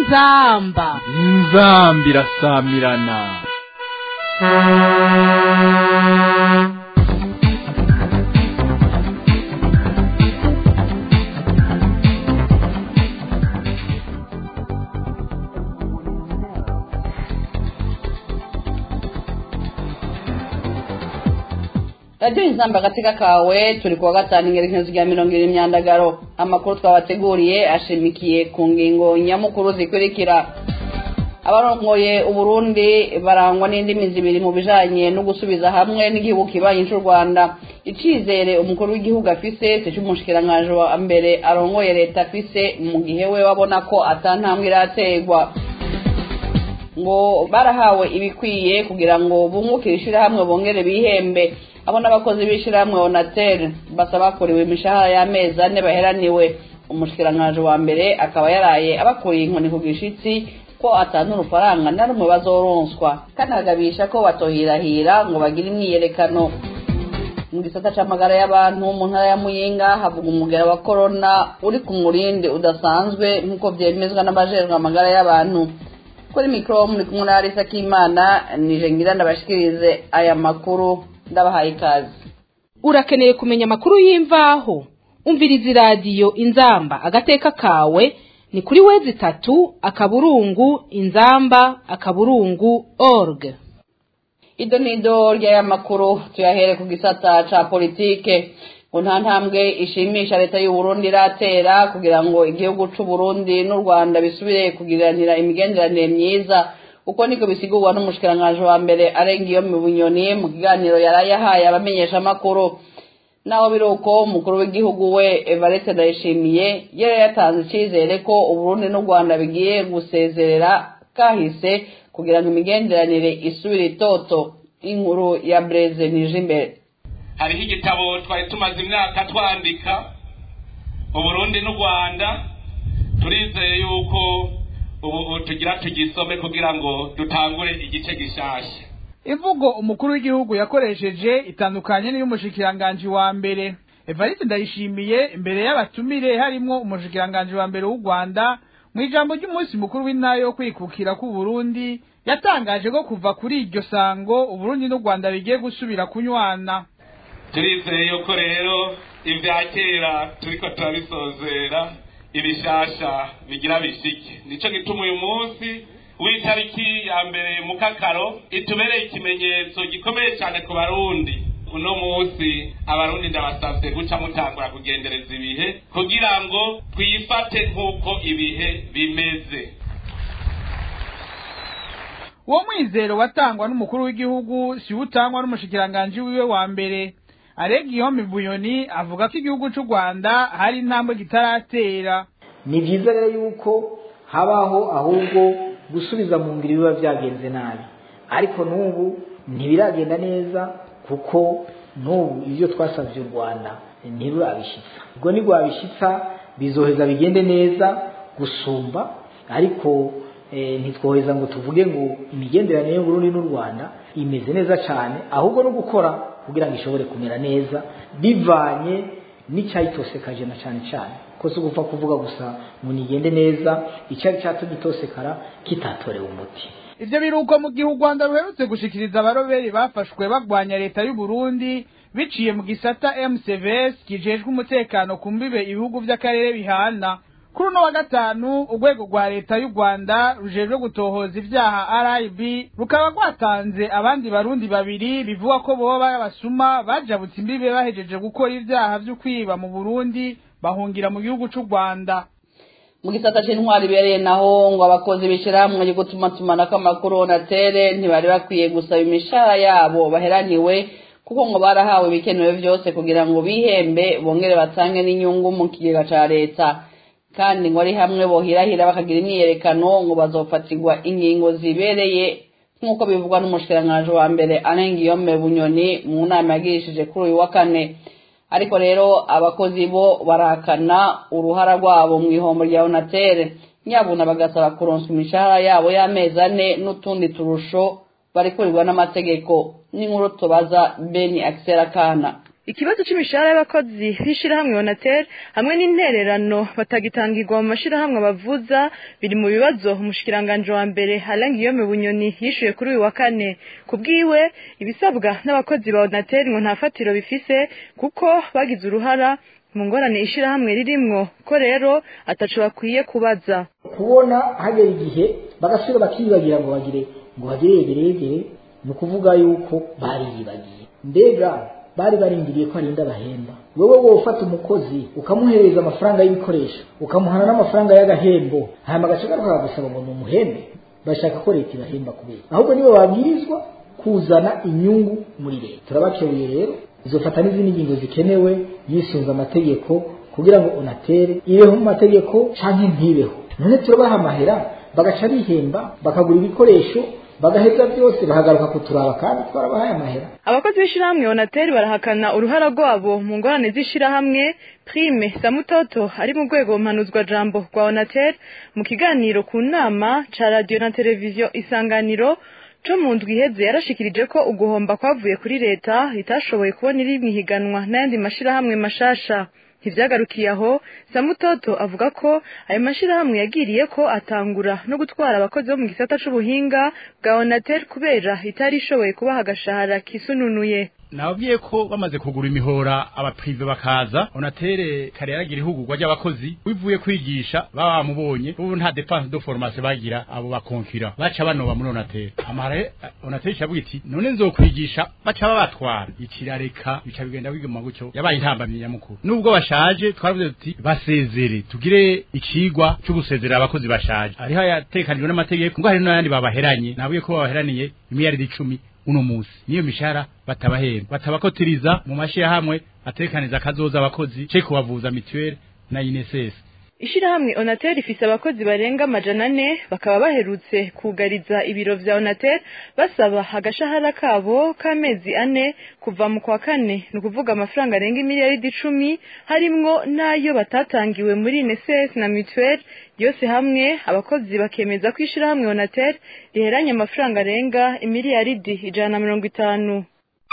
inzamba inzamba irasamirana radiyo inzamba agateka kawe turi kuwa gatanu ingerekezo rya mirongo irindwi imyandagaro amakuru twabateguriye ashimikiye ku ngingo nyamukuru zikurikira abarongoye uburundi barangwa n'indimi zibiri mu bijanye no gusubiza hamwe n'igihugu kibanyi c'u rwanda icizere umukuru w'igihugu afise si c'umushikiranganji wa mbere arongoye leta afise mu gihe we babona ko atantambwe iraterwa ngo barahawe ibikwiye kugira ngo bungukire ishirahamwe bongere bihembe abo n'abakozi b'ishirahamwe onatel basaba kuriwe imishahara y'amezi ane baheraniwe umushikiranganji wa mbere akaba yaraye abakuriye inkoni ku gishitsi ko atanu urufaranga na rumwe bazoronswa kandi agabisha ko batohirahira ngo bagire imyiyerekano mu gisata c'amagara y'abantu mu ntara ya muyinga havuga umugera wa korona uri ku murindi udasanzwe nk'uko vyemezwa n'abajejwe amagara y'abantu kuri mikoro muri kumwe na Arisa Kimana nije ngira ndabashikirize aya makuru ndabahaye ikaze urakeneye kumenya amakuru y'imvaho umviriza iradiyo inzamba agateka kawe ni kuri wezi itatu akaburungu inzamba akaburungu org ido nido ry'aya makuru tuyahere ku gisata ca politike ngo nta ntambwe ishimisha leta y'u Burundi iratera kugira ngo igihugu c'u Burundi n'u Rwanda bisubire kugiranira imigenderanire myiza uko niko bisigurwa n'umushikiranganji wa mbere arenga iyo mu bunyoni mu kiganiro yaraye ahaye abamenyesha amakuru naho biri uko umukuru w'igihugu we Evariste Ndayishimiye yari yatanze icizere ko Uburundi n'u Rwanda bigiye gusezerera kahise kugira ngo imigenderanire isubire itoto inkuru ya Blaise Nijimbere hariho igitabo twari tumaze imyaka twandika uburundi n'u rwanda turizeye yuko ubu tugira tugisome kugira ngo dutangure igice gishasha imvugo umukuru w'igihugu yakoresheje itandukanye n'iy'umushikiranganji wa mbere evariste ndayishimiye imbere y'abatumire harimwo umushikiranganji wa mbere w'u rwanda mu ijambo ry'umunsi mukuru w'intara yo kwikukira k'uburundi yatangaje ko kuva kuri iryo sango uburundi n'u rwanda bigiye gusubira kunywana turizeye yuko rero ibya kera turiko turabisozera ibishasha bigira bishike nico gituma uyu munsi w'itariki ya mbere mu kakaro itubereye ikimenyetso gikomeye cyane ku barundi uno munsi abarundi ndabasavye guca mutangura kugendereza ibihe kugira ngo twifate nk'uko ibihe bimeze uwo mwizero watangwa n'umukuru w'igihugu si utangwa n'umushikiranganji wiwe wa mbere arega ihombe bunyoni avuga ko igihugu cy'u rwanda hari intambwe kitaratera ni byiza rero yuko habaho ahubwo gusubiza mu ngiro biba byagenze nabi ariko n'ubu ntibiragenda neza kuko n'ubu ibyo twasabye u rwanda ntirurabishyitsa ubwo ntirwabishyitsa bizoheza bigende neza gusumba ariko ntitwoheza ngo tuvuge ngo imigenderanire y'uburundi n'u rwanda imeze neza cyane ahubwo no gukora kugira ngo ishobore kumera neza bivanye n'icyayitosekaje na cyane cyane ko si ugupfa kuvuga gusa ngo nigende neza icyari cyatumye itosekara kitatorewe umuti ivyo biruko mu gihe u rwanda ruherutse gushikiriza abaroberi bafashwe bagwanya leta y'u burundi biciye mu gisata mcvs kijejwe umutekano ku mbibe ibihugu vy'akarere bihana kuri uno wa gatanu urwego rwa leta y'u rwanda rujejwe gutohoza ivyaha rib rukaba rwatanze abandi barundi babiri bivuga ko boba basuma bajabutse imbibe bahejeje gukora ivyaha vyo kwiba mu burundi bahungira mu gihugu c'u rwanda mu gisata c'intwari ibereye naho ngo abakozi b'ishirahamwe ryo gutumatumanako amakuru onatere ntibari bakwiye gusaba imishahara yabo baheraniwe kuko ngo barahawe ibikenewe vyose kugira ngo bihembe bongere batange n'inyungu mu kigega ca leta kandi ngo ari hamwe bohirahira bakagira imyiyerekano ngo bazofatirwa ingingo zibereye nk'uko bivugwa n'umushikiranganji wa mbere arenga iyome bunyoni mu nama yagirishije kuri uyu wa kane ariko rero abakozi bo barahakana uruhara rwabo mu ihombo rya onatere nyabuna bagasaba kuronswa imishahara yabo y'amezi ane n'utundi turusho barikurirwa n'amategeko n'inkuru tubaza beni akisera kana ikibazo c'imishahara y'abakozi b'ishirahamwe onatel hamwe n'intererano batagitangirwa mu mashirahamwe bavuza biri mu bibazo umushikiranganje wa mbere Alain Guillaume Bunyoni yishuye kuri uyu wa kane kubwiwe ibisabwa n'abakozi ba onatel ngo nta fatiro bifise kuko bagize uruhara mu ngorane ishirahamwe ririmwo ko rero ataco bakwiye kubaza kubona hagera igihe bagasubira bakibagira ngo bagire ngo bagire yegeregere ni ukuvuga yuko bariyibagiye mbega bari barindiriye ko arinda bahemba wowe wowe ufata umukozi ukamuhereza amafaranga y'ibikoresho ukamuhana n'amafaranga y'agahembo hanyuma agashaka kakagusaba ngo ni umuhembe bashaka ko leta ibahemba kubera ahubwo nibo babwirizwa kuzana inyungu muri leta turabakebuye rero izofata n'izindi ngingo zikenewe yisunze amategeko kugira ngo unatere ibeho mu mategeko canke ntibeho none turabaha amahera bagaca bihemba bakagura ibikoresho bagaheza byose bahagaruka kuturaba kandi twarabahaye amahera abakozi b'ishirahamwe onateri barahakana uruhara rwabo mu ngorane z'ishirahamwe prime samutoto ari mu rwego mpanuzwa jambo rwa onateri mu kiganiro ku nama ca radiyo na televiziyo isanganiro co mu ndwi iheze yarashikirije ko uguhomba kwavuye kuri leta itashoboye kubona iri mwihiganwa n'ayandi mashirahamwe mashasha ntivyagarukiye aho samutoto avuga ko ayo mashirahamwe yagiriye ko atangura no gutwara abakozi bo mu gisata c'ubuhinga bwa onatel kubera itari ishoboye kubaha agashahara kisununuye nababwiye ko bamaze kugura imihora abaprive bakaza onatere kare yaragira ihugurwa ry'abakozi bivuye kwigisha baba bamubonye ubu nta dépense de formation bagira abo bakonkira baca banoba muri onatere amahara onatere iravuga iti none nzokwigisha baca babatwara ikirareka bica bigenda biguma gutyo yabaye intambamyi nyamukuru nubwo bashaje twaravuze tuti basezere tugire ikigwa cyo gusezerera abakozi bashaje ariho yatekanijwe n'amategeko ngo hari n'ayandi babaheranye nabwiye ko babaheraniye imiliyaridi icumi uno musi niyo mishahara batabahemba batabakotiriza mu mashirahamwe atekaniza akazoza abakozi ce kubavuza mituweli na INSS ishirahamwe onatel ifise abakozi barenga amajana ane bakaba baherutse kugariza ibiro vya onatel basaba agashahara kabo k'amezi ane kuva mu kwa kane ni ukuvuga amafaranga arenga imiliyaridi icumi harimwo n'ayo batatangiwe muri INSS na mutuelle yose hamwe abakozi bakemeza ko ishirahamwe onatel riheranye amafaranga arenga imiliyaridi ijana na mirongo itanu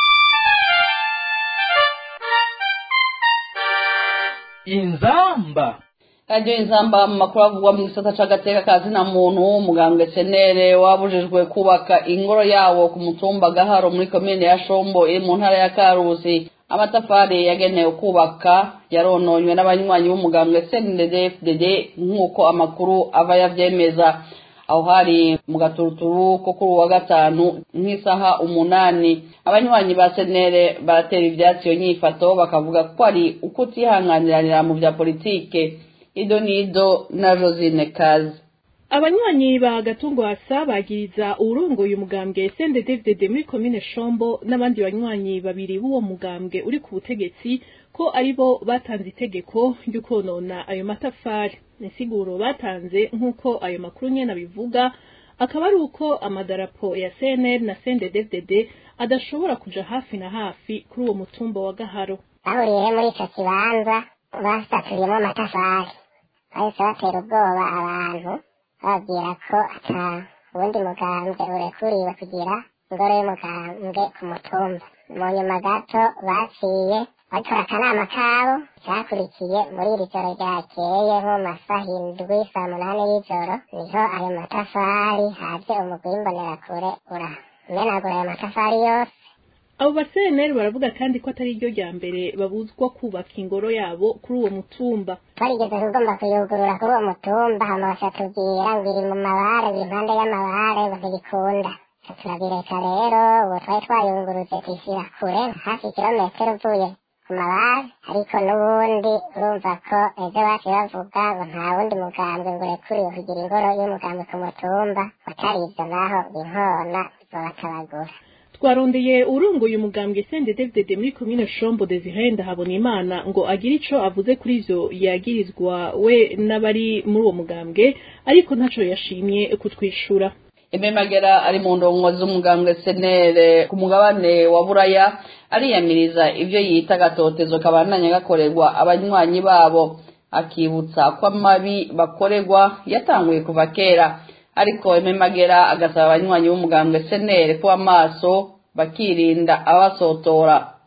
inzamba radiyo inzamba mu makuru avugwa mu gisata c'agateka ka zina muntu umugambwe senere wabujijwe kubaka ingoro yawo ku mutumba gaharo muri komine ya shombo iri mu ntara ya karusi amatafari yagenewe kubaka yarononywe n'abanywanyi b'umugambwe cndd nk'uko amakuru ava yavyemeza aho hari mu gaturuturu ko kuri uwa gatanu nk'isaha umunani abanywanyi ba senere baratera ivyatsi iyo nyifato bakavuga ko ari ukutihanganiranira mu vya politike ido nido na josine kazi abanywanyi ba gatungwasa bagiriza uwurongoye umugambwe sende david muri komine shombo n'abandi banywanyi babiri b'uwo mugambwe uri ku butegetsi ko aribo batanze itegeko ryo konona ayo matafari insiguro batanze nk'uko ayo makuru nyene abivuga akaba ari uko amadarapo ya cnr na sende david adashobora kuja hafi na hafi kuri uwo mutumba wa gaharo bahuriye muri ico kibanza basaturiyemo amatafari bahise batera ubwoba abantu bababwira ko ata ubundi mugambwe urekuriwe kugira ingoro y'umugambwe ku mutumba mu nyuma gato baciye batora akanama kabo cyakurikiye muri iri joro ryakeye nko mu masaha indwi saa munani y'ijoro niho ayo matafari haje umugwi w'imbonerakure uramenagura ayo matafari yose abo baseneri baravuga kandi ko atari ryo rya mbere babuzwa kubaka ingoro yabo kuri uwo mutumba twarigeze kugomba kuyugurura kuri uwo mutumba hama bashatubwira ngo iri mu mabare iri impande y'amabare ngo ntibikunda turabireka rero ubu twari twayungurutse kwishyira kure hafi kilometero uvuye ku mabare ariko n'ubundi urumva ko ejo baciye bavuga ngo nta wundi mugambwe ngo urekuriwe kugira ingoro y'umugambwe ku mutumba utari ibyo naho inkona zobatabagura twarondeye urongoye umugambwe sende david muri komine shombo desire ndahabona imana ngo agire ico avuze kuri ivyo yagirizwa we n'abari muri uwo mugambwe ariko ntaco yashimye kutwishura imemagera ari mu ndongo z'umugambwe senere ku mugabane wa buraya ariyamiriza ivyo yita agatotezo kabandanya gakorerwa abanywanyi babo akibutsa ko amabi bakorerwa yatanguye kuva kera ariko imemagera agasaba abanywanyi b'umugambwe senere kuba amaso bakirinda abasotora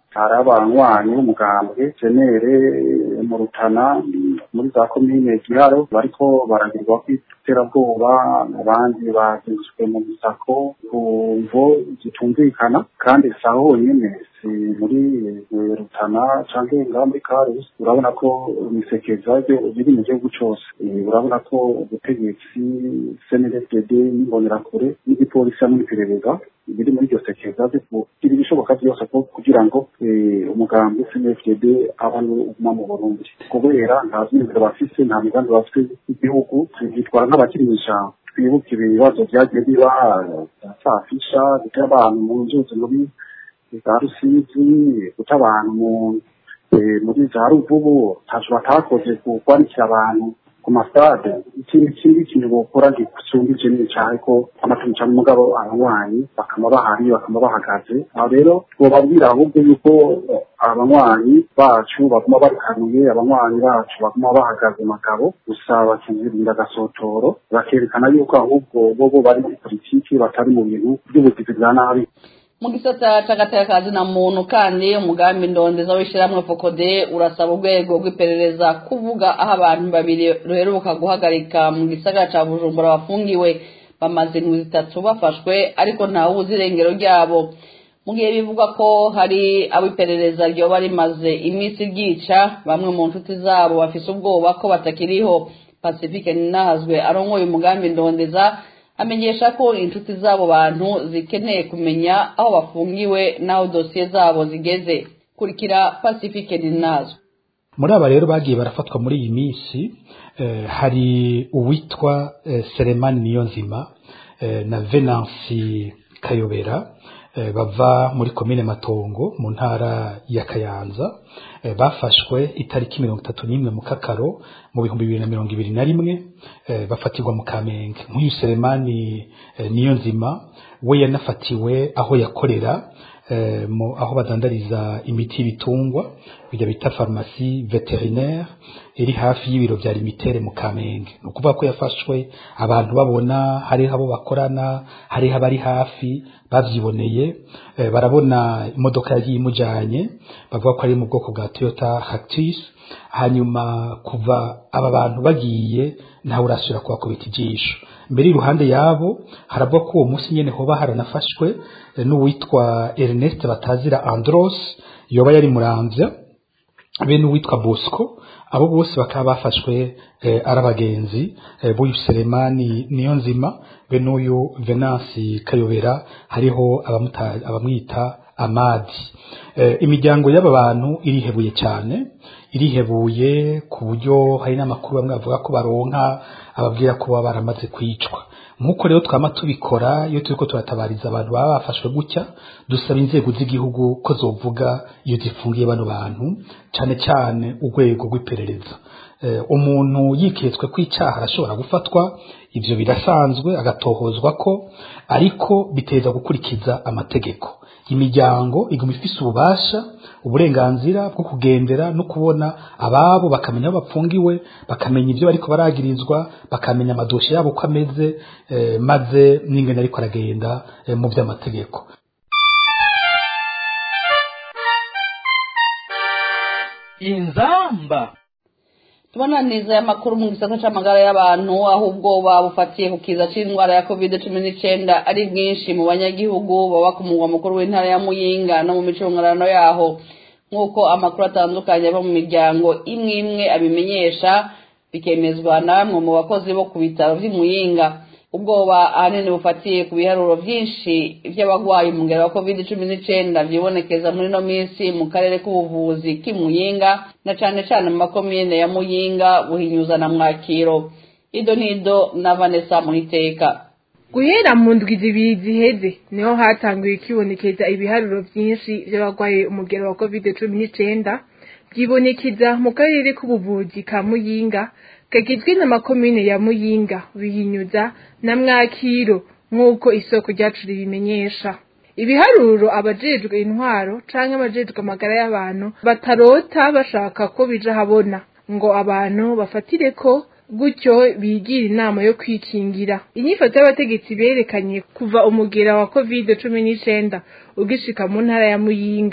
hari abanywanyi b'umugambwe jenere mu rutana muri za komine giharo bariko baragirwa kw'iterabwoba abandi bagizwe mu misako ku mvo zitumvikana kandi saho honyine si muri rutana canke ngaho muri karusi urabona ko imisekeza biri mu gihugu cose urabona ko ubutegetsi cndd n'imbonerakure n'igipolisi hamwe n'iperereza biri muri iryo sekeza kugira ibishoboka byose kugira ngo umugambi cnfdd abantu uguma mu burundi kubera nta vyiyumviro bafise nta migambi bafise igihugu bitwara nk'abakiri mw'ijambo twibuke ibibazo vyagiye biba safisha gutera abantu mu nzuzi muri za rusizi guta abantu muri za ruvubu ntaco batakoze kukwandikira abantu ku masitade ikindi kindi kintu bokora gisumbije ni cane ko amatungo cane umugabo abanywanyi bakama bahari bakama bahagaze aho rero twobabwira ahubwo yuko abanywanyi bacu baguma barikanuye abanywanyi bacu baguma bahagaze magabo gusa bakizirinda agasotoro bakerekana yuko ahubwo bobo bari muri politiki batari mu bintu by'ubugizi bwa nabi mu gisata c'agateka na muntu kandi umugambi ndondeza w'ishyirahamwe fokode urasaba urwego rw'iperereza kuvuga aho abantu babiri ruheruka guhagarika mu gisagara ca bujumbura bafungiwe bamaze indwi zitatu bafashwe ariko ntawuzi irengero ryabo mu gihe bivugwa ko hari abo iperereza ryoba rimaze iminsi ryica bamwe mu nshuti zabo bafise ubwoba ko batakiriho pacifique ninahazwe arongoye umugambi ndondeza amenyesha ko inshuti z'abo bantu zikeneye kumenya aho bafungiwe n'aho dosiye zabo zigeze kurikira pacifique ninazo muri aba rero bagiye barafatwa muri iyi minsi hari uwitwa seremani niyonzima na venansi kayobera bava muri komine matongo mu ntara ya kayanza bafashwe itariki mirongo itatu n'imwe mu kakaro mu bihumbi bibiri na mirongo ibiri na rimwe bafatirwa mu kamenge nk'uyu seremani niyo nzima we yanafatiwe aho yakorera aho badandariza imiti y'ibitungwa bijya bita farumasi veterinaire iri hafi y'ibiro bya limitere mu kamenge ni ukuvuga ko yafashwe abantu babona hariho abo bakorana hariho abari hafi bavyiboneye barabona imodoka yagiye imujanye bavuga ko ari mu bwoko bwa toyota hactis hanyuma kuva aba bantu bagiye ntawe urasubira kubakubita ijisho mbere iruhande yabo haravuga ko uwo munsi nyene hoba haranafashwe n'uwitwa Ernest Batazira Andros yoba yari muramvya be n'uwitwa Bosco abo bose bakaba bafashwe eh, ari abagenzi eh, b'uyu Selemani niyo nzima be n'uyu Venansi Kayobera hariho abamwita Amadi eh, imiryango y'aba bantu irihebuye cyane irihebuye ku buryo hari n'amakuru bamwe bavuga ko baronka ababwira ko baba baramaze kwicwa nk'uko rero twama tubikora iyo turiko turatabariza abantu baba bafashwe gutya dusaba inzego z'igihugu ko zovuga iyo zifungiye bano bantu cane cane urwego rw'iperereza umuntu yiketswe ko icyaha arashobora gufatwa ibyo birasanzwe agatohozwa ko ariko biteza gukurikiza amategeko imiryango iguma ifise ububasha uburenganzira bwo kugendera no kubona ababo bakamenya aho bapfungiwe bakamenya ibyo bariko baragirizwa bakamenya amadoshe yabo uko ameze eh, maze n'ingene ariko aragenda eh, mu by'amategeko inzamba tubona neza y'amakuru mu gisata c'amagara y'abantu aho ubwoba bufatiye ku kiza c'indwara ya covid cumi n'icenda ari bwinshi mu banyagihugu baba ku mugwa mukuru w'intara ya muyinga no mu micungarano yaho nk'uko amakuru atandukanye ava mu miryango imwe imwe abimenyesha bikemezwa na bamwe mu bakozi bo ku bitaro vy'imuyinga ubwoba ahanini bufatiye ku biharuro vyinshi vy'abagwayi mu ngero wa covid cumi n'icenda vyibonekeza muri no minsi mu karere k'ubuvuzi k'imuyinga na cane cane mu makomine ya muyinga buhinyuza na mwakiro ido nido na vanessa muhiteka guhera mu ndwi zibiri ziheze niho hatanguye kwibonekeza ibiharuro vyinshi vy'abagwaye umugero wa covid cumi n'icenda vyibonekeza mu karere k'ubuvuzi ka muyinga kagizwe n'amakomine ya muyinga bihinyuza na mwakiro nk'uko isoko ryacu ribimenyesha ibiharuro abajejwe intwaro canke abajejwe amagara y'abantu batarota bashaka ko bija habona ngo abantu bafatire ko gutyo bigira inama yo kwikingira inyifato y'abategetsi berekanye kuva umugera wa covid cumi n'icenda ugishika mu ntara ya muyinga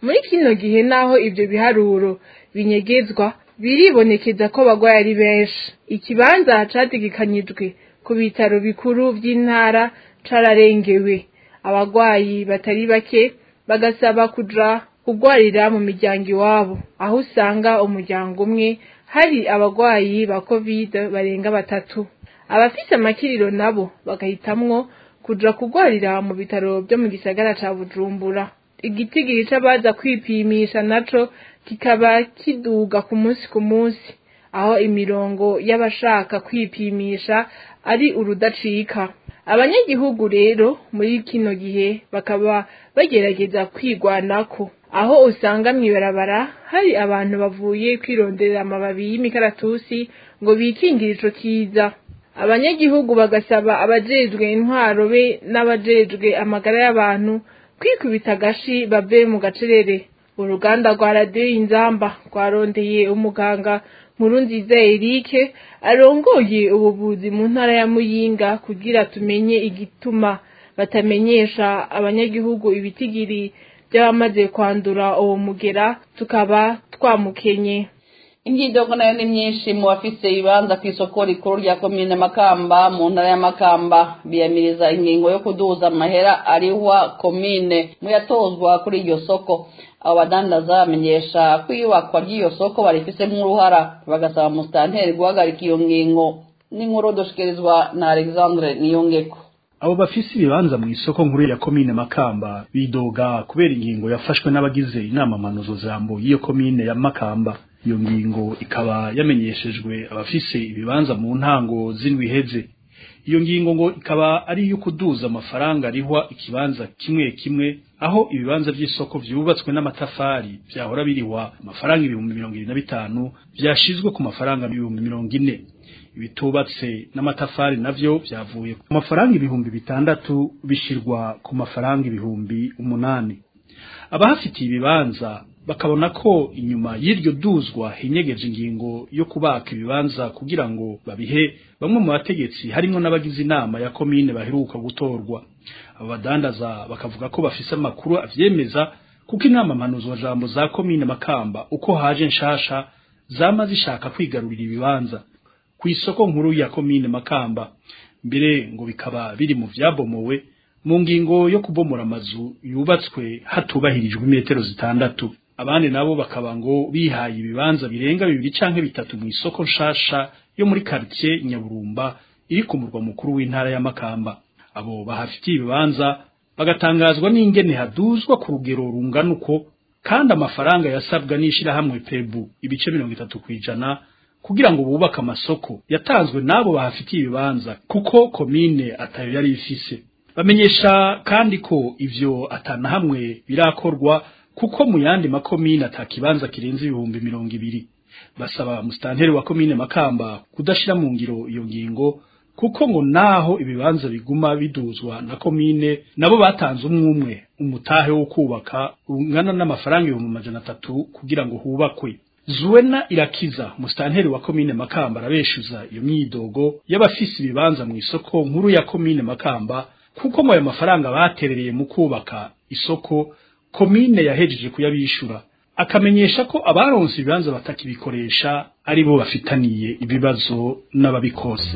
muri kino gihe naho ivyo biharuro binyegezwa biribonekeza ko bagwaye ari benshi ikibanza categekanyijwe ku bitaro bikuru vy'intara cararengewe abagwayi batari bake bagasaba kuja kugwarira mu miryango iwabo aho usanga umuryango umwe hari abagwayi ba covid barenga batatu abafise amakiriro nabo bagahitamwo kuja kugwarira mu bitaro vyo mu gisagara ca bujumbura igitigiri c'abaza kwipimisha naco kikaba kiduga ku munsi ku munsi aho imirongo y'abashaka kwipimisha ari urudacika abanyagihugu rero muri kino gihe bakaba bagerageza kwigwanako aho usanga mw'ibarabara hari abantu bavuye kwironderera amababi y'imikaratusi ngo bikingire ico kiza abanyagihugu bagasaba abajejwe intwaro be n'abajejwe amagara y'abantu kwikubita agashi bave mu gacerere uruganda rwa radiyo y'inzamba rwarondeye umuganga nkuru nziza erike arongoye ubuvuzi mu ntara ya muyinga kugira tumenye igituma batamenyesha abanyagihugu ibitigiri by'abamaze kwandura uwo mugera tukaba twamukenye imyidogo nayo ni myinshi mu bafise ibibanza ku isoko rikuru rya komine makamba mu ntara ya makamba biyamiriza ingingo yo kuduza amahera arihwa komine mu yatozwa kuri iryo soko abo badandaza bamenyesha ko iyubakwa ry'iyo soko barifisemo uruhara bagasaba musitanteri guhagarika iyo ngingo n'inkuru dushikirizwa na alexandre niyongeko abo bafise ibibanza mu isoko nkuru ya komine makamba bidoga kubera ingingo yafashwe n'abagize inama manuzo jambo y'iyo komine ya makamba iyo ngingo ikaba yamenyeshejwe abafise ibibanza mu ntango z'indwi iheze iyo ngingo ngo ikaba ari iyo kuduza amafaranga arihwa ikibanza kimwe kimwe aho ibibanza by'isoko vyubatswe n'amatafari vyahora birihwa amafaranga ibihumbi mirongo ibiri na bitanu vyashizwe ku mafaranga ibihumbi mirongo ine ibitubatse n'amatafari navyo vyavuye ku mafaranga ibihumbi bitandatu bishirwa ku mafaranga ibihumbi umunani abahafitiye ibibanza bakabona ko inyuma y'iryo duzwa hinyegeje ingingo yo kubaka ibibanza kugira ngo babihe bamwe mu bategetsi harimo n'abagize inama ya komine baheruka gutorwa abo badandaza bakavuga ko bafise amakuru avyemeza kuko inama mpanuzwa jambo za komine makamba uko haje nshasha zama zishaka kwigarurira ibibanza ku isoko nkuru ya komine makamba mbere ngo bikaba biri mu vyabomowe mu ngingo yo kubomora amazu yubatswe hatubahirijwe imetero zitandatu abandi nabo bakaba ngo bihaye ibibanza birenga bibiri canke bitatu mu isoko nshasha yo muri quartier Nyaburumba iri ku murwa mukuru w'intara ya Makamba abo bahafitiye ibibanza bagatangazwa n'ingene haduzwa ku rugero rungana uko kandi amafaranga yasabwa n'ishirahamwe Pebu ibice mirongo itatu kwijana kugira ngo bubake amasoko yatanzwe n'abo bahafitiye ibibanza kuko komine atayo yari ifise bamenyesha kandi ko ivyo atana hamwe birakorwa kuko mu yandi makomine atakibanza kirenze ibihumbi mirongo ibiri basaba musitanteri wa komine makamba kudashira mu ngiro iyo ngingo kuko ngo naho ibibanza biguma biduzwa na komine nabo batanze umwumwe umutahe wo kubaka ungana n'amafaranga ibihumbi amajana atatu kugira ngo hubakwe Zuena irakiza musitanteri wa komine makamba arabeshuza iyo myidogo y'abafise ibibanza mu isoko nkuru ya komine makamba kuko ngo ayo mafaranga baterereye mu kubaka isoko komine yahejeje kuyabishura akamenyesha ko abaronse ibibanza batakibikoresha ari bo bafitaniye ibibazo n'ababikose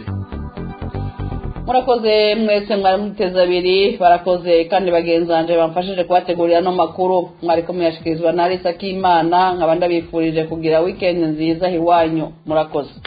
murakoze mwese mwari muteze abiri barakoze kandi bagenzanje bamfashije kubategurira no makuru mwari ko muyashikirizwa na Alisa Kimana nkaba ndabifurije kugira weekend nziza hiwanyu murakoze